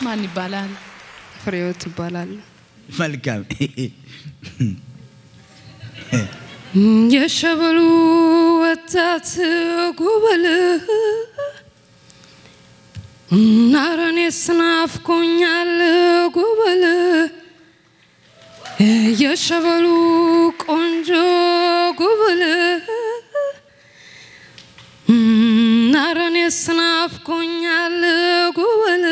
ማን ይባላል? ፍሬዎት ይባላል። መልካም የሸበሉ ወጣት ጉበል ናረኔ ስናፍቆኛል ጉበል የሸበሉ ቆንጆ ጉበል ናረኔ ስናፍቆኛል ጉበል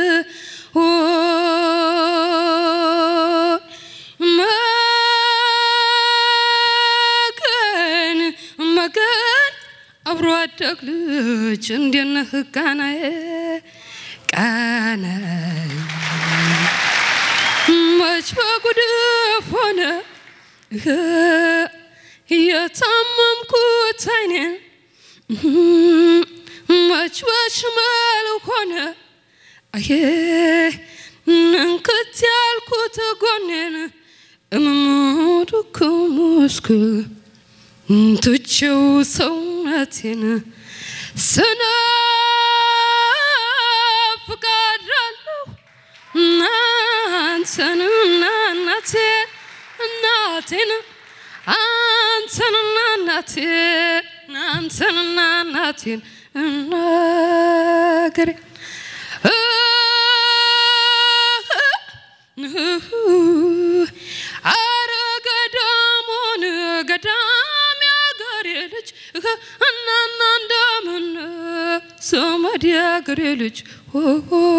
መገን መገን አብሮ አደግ ልጅ እንዴት ነህ ቃናዬ ቃናዬ መች በጉድፍ ሆነ የታመምኩት አይኔን መች በሽመል ሆነ አዬ እንክት ያልኩት ጎኔን እምሞዱክ ሙስክል ትቼው ሰውነቴን ስናፍቃለሁ አንተንና እናቴን እናቴን አንተንና እናቴን አንተንና እናቴን እናገሬ አረ ገዳሙን ገዳም ያገሬ ልጅ እናና እንደምን ዘመድ ያገሬ ልጅ